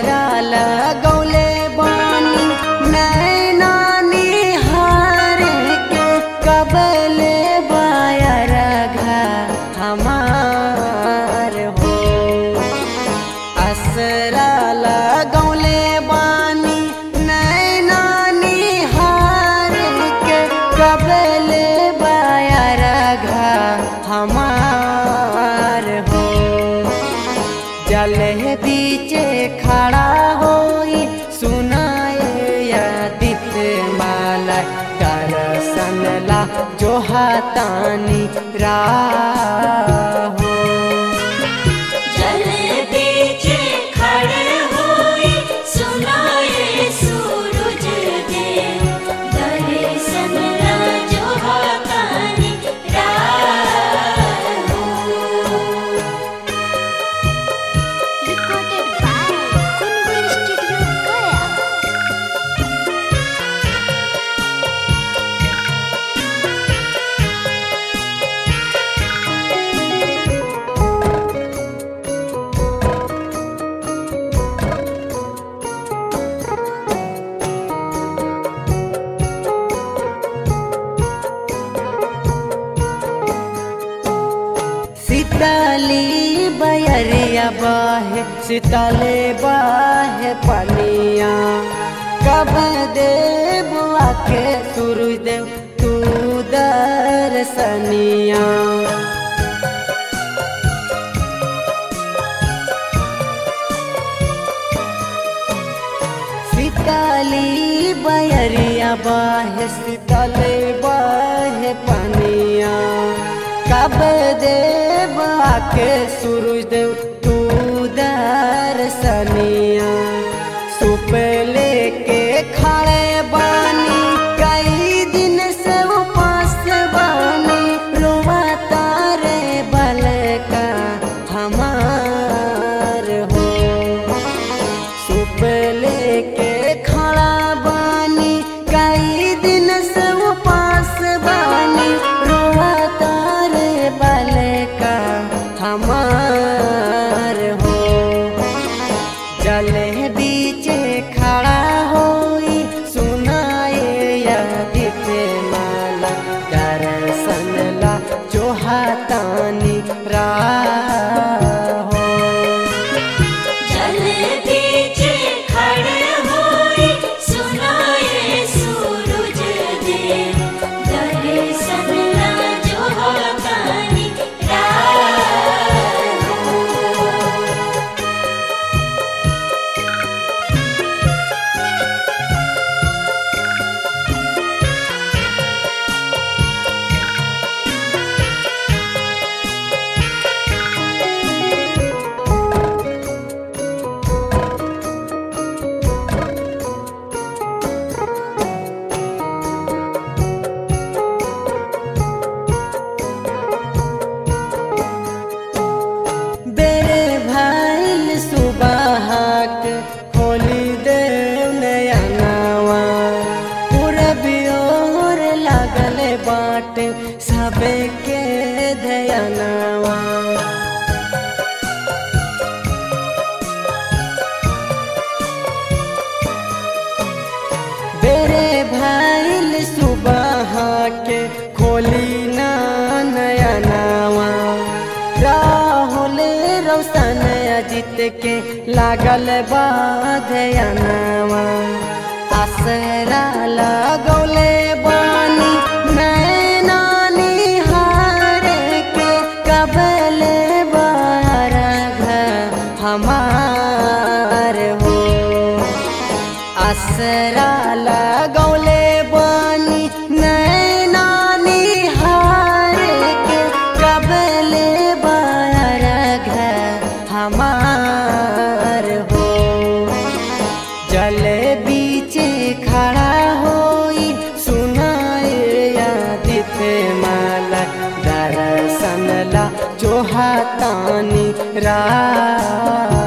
असरा लगौले बानी नैना निहार के कबले बायर घा हमार हो असरा लगौले बानी नैना निहार के कबले बायर घा हमार हो जल बीचे खड़ा होई सुनाए यादित माला दर्शन ला जो हाथानी राहो जल बीचे खड़े होई सुनाए सूरज देव दर्शन ला जो हाथानी राहो Recorded by Kungur Studio Gaya. सीताली बयरिया बाहे सीताले बाहे पनिया कब देव आके सूरज देव तू दर्शनिया सीताली बयरिया बाहे सीताले बाहे पनिया कब देव आके सूरज देव तू दर्शनिया सुप लेके खड़े बानी कई दिन से उपास बानी रोवा तारे बल का हमार हो सुप लेके खड़ा बानी कई दिन से उपास बानी रोवा तारे बल का हमार हो जल बीचे खड़ा होई सुनाए यादित माला दर्शन ला जो हाथानी राहो जल बीचे खड़े होई सुनाए सूरज देव दर्शन ला जो हाथानी राहो बेरे भाईल सुबहाक होली देव नया नवा पूरबी ओर लागल बाट सबे के धयनवा बेरे भाईल सुबह के खोली ना नया नवा राहुल रोशन अजित के लागल बाधयनवा असरा लगौले बानी नैना निहार के कबले बार हमार हो असरा लगौले बानी नैना निहार के कबले बार हमार हो जल बीचे खड़ा होई सुनाए यादित माला दर्शन ला जो हाथानी रा